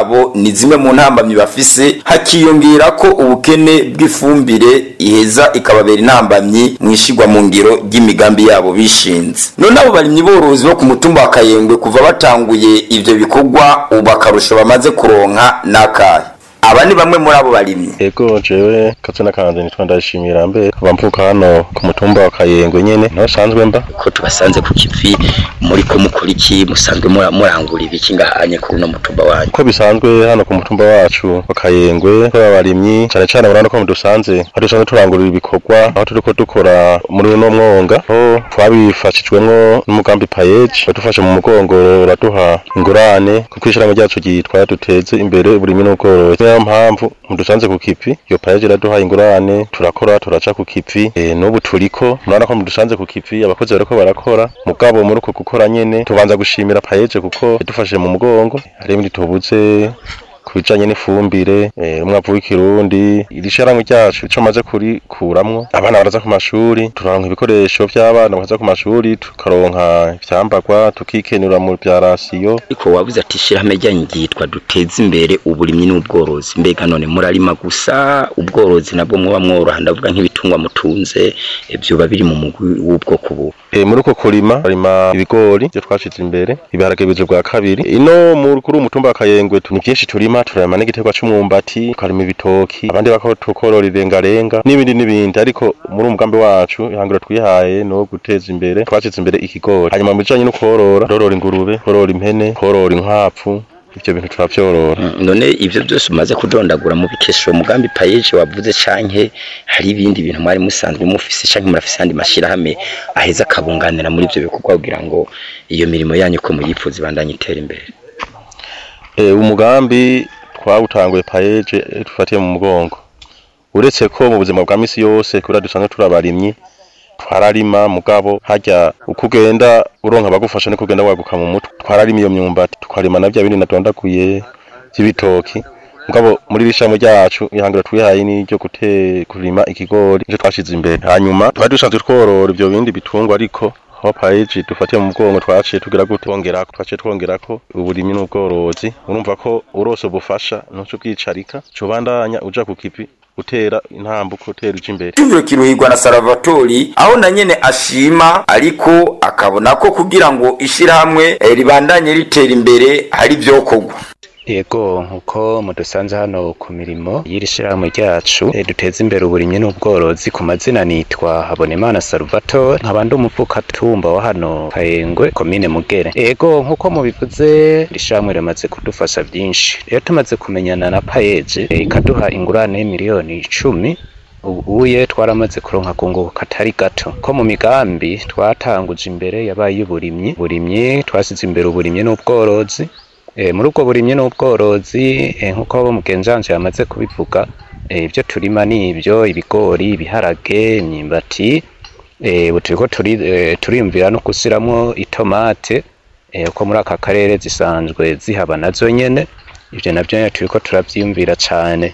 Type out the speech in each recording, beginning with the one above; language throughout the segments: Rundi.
yabo ni zimwe mu ntambamyi bafise hakiyongera ko ubukene bw'ifumbire iheza ikababera intambamyi mu ishigwa mu ngiro ry'imigambi yabo bishinze none abo barimyi borozi bo ku mutumba wa kayengwe kuva batanguye ivyo bikorwa ubu akarusho bamaze kuronka n'akahe aba ni bamwe muri abo barimyi Ego jewe kazina kanje nitwa ndashimira mbe kuva mvuka hano ku mutumba wa Kayengwe nyene niho sanzwe mba ko tubasanze ku kivi muri ko mukora iki musanzwe mura- murangura ibiki ngahanye kuri uno mutumba wanyu uko bisanzwe hano ku mutumba wacu wa Kayengwe ko abarimyi cane cane urabona ko dusanze aho dusanzwe turangurira ibikorwa aho turiko dukora muri uno mwonga aho twabifashijwemwo n'umugambi payeji wadufashe mu mugongo uraduha ingurane kuko ishirahamwe ryacu ryitwa duteze imbere uburimyi n'ubworozi niyo mpamvu mudusanze ku kivi iyo payeji iraduha ingurane turakora turaca ku kivi e, n'ubu turiko murabona ko mudusanze ku kivi abakozi bariko barakora mugabo muri uko gukora nyene tubanza gushimira payeje kuko yadufashe mu mugongo hari ibindi tubuze kubijanye n'ifumbire eh, umwavu w'ikirundi iri shirahamwe ryacu ico maze kurikuramwo abana baraza ku mashuri turaronka ibikoresho vy'abana bakaza ku mashuri tukaronka ivyambagwa tukikenura mu vya rasiyo ariko wabuze ati ishirahamwe ryanyu ryitwa duteze imbere uburimyi n'ubworozi mbega none murarima gusa ubworozi nabwo muba mworoha ndavuga nk'ibitungwa mutunze eh, vyoba biri mu mugwi w'ubwoko bubu E, muri uko kurima barima ibigori byo twashize imbere ibiharage bije bwa kabiri ino mu kuri umutumba wa Kayengwe tu- ni byinshi turima turarima n'igiterwa c'umwumbati tukarima ibitoki abandi bako tukorora irengarenga n'ibindi n'ibindi ariko muri umugambi wacu ihangiro twihaye no guteza imbere twashize imbere ikigori hanyuma mu bijanye no korora korora ingurube korora impene korora inkwavu ivyo bintu turavyorora Mm, none ivyo byose umaze kudondagura mu bikesho umugambi payeje wavuze canke hari ibindi bintu mwari musanzwe mufise canke murafise andi mashirahamwe aheza akabunganira muri ivyo bikorwa kugira ngo iyo mirimo yanyu ko muyifuza ibandanye itera imbere e, umugambi twawutanguye payeje eh, dufatiye mu mugongo uretse ko mu buzima bwa misi yose kubera dusanzwe turabarimyi twararima mugabo harya uko ugenda uronka abagufasha niko ugenda waguka mu mutwe twararima iyo myumbati tukarima na bya bindi nadondaguye by'ibitoki mugabo muri rishamo ryacu ihangiro twihaye ni ryo gute kurima ikigori nicyo twashize imbere hanyuma twari dusanzwe tworora ibyo bindi bitungwa ariko aho payeji dufatiye mu mugongo twaciye tugira gute twongerako twaciye twongerako uburimyi n'ubworozi urumva ko urose ubufasha ntuco bwicarika cobandanya uja ku kivi utera intambuko utera uja imbere Cyumviro kiruhirwa na Salvatori aho na nyene ashima ariko akabona ko kugira ngo ishirahamwe eh, ribandanye ritera imbere hari vyokorwa Yego nkuko mudusanze hano ku mirimo y'iri shirahamwe ryacu eh, duteza imbere uburimyi n'ubworozi ku mazina nitwa Habonimana Salvatore nkaba ndi umuvukatumba wa hano Kayengwe komine Mugere Yego nkuko mubivuze iri shirahamwe rimaze kudufasha byinshi rero tumaze kumenyana na Payeje eh, ikaduha ingurane y'imiliyoni icumi ubuye twaramaze kuronka kunguka katari gato ko mu migambi twatanguje imbere yabaye uburimyi burimyi twasize imbere uburimyi n'ubworozi E, muri ubwo burimyi n'ubworozi e, nk'uko abo mugenzanje yamaze kubivuga e, ibyo turima ni ibyo ibigori ibiharage imyimbati e, ubu turiko turi, e, turiyumvira no gusiramwo itomate e, uko muri aka karere zisanzwe zihaba nazo nyene ivyo navyo nyene turiko turavyiyumvira cane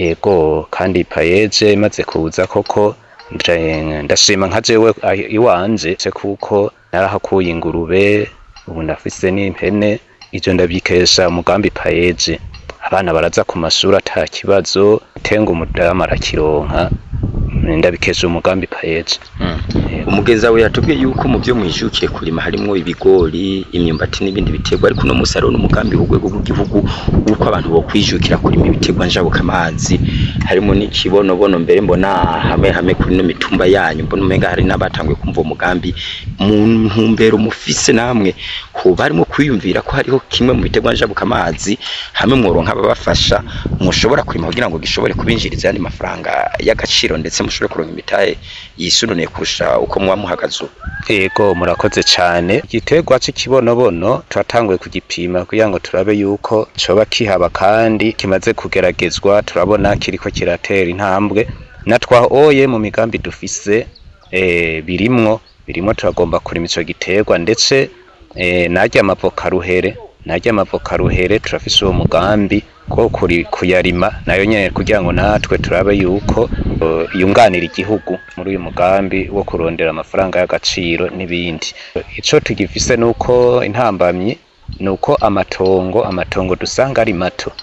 ego kandi payeje imaze kuza koko nda- ndashima nka jewe ah, iwanje se kuko narahakuye ingurube ubu ndafise n'impene ivyo ndabyikesha umugambi payeje abana baraza ku mashuri ata kibazo tenga umudamu arakironka ndabikesha umugambi payeje umugeza we yatubwiye yuko mu byo mwijukiye kurima harimo ibigori imyumbati n'ibindi biterwa ariko uno munsi hariho n'umugambi w'urwego rw'igihugu w'uko abantu bokwijukira kurima ibiterwa njabukamazi harimo n'ikibonobono mbere mbona hamwe hamwe kuri no mitumba yanyu mbona umenga hari n'abatanguye kumva uwo mugambi mu ntumbero mufise namwe hoba harimo kwiyumvira ko hariho kimwe mu biterwa njabukamazi hamwe mworonka ababafasha mushobora kurima kugira ngo gishobore kubinjiriza ayandi mafaranga y'agaciro ndetse mushobore kuronka imitahe yisununiye kurusha uko muba muhagaze ubu Ego murakoze cyane igiterwa cy'ikibonobono turatanguye kugipima kugira ngo turabe yuko coba kihaba kandi kimaze kugeragezwa turabona kiriko kiratera intambwe na twahoye mu migambi dufise e, birimwo birimwo turagomba kurima ico giterwa ndetse e, narya amavoka ruhere narya amavoka ruhere turafise uwo mugambi ko kuri kuyarima nayo nyene kugira ngo natwe turabe yuko uh, yunganira igihugu muri uyu mugambi wo kurondera amafaranga y'agaciro n'ibindi ico tugifise nuko intambamyi nuko amatongo amatongo dusanga ari mato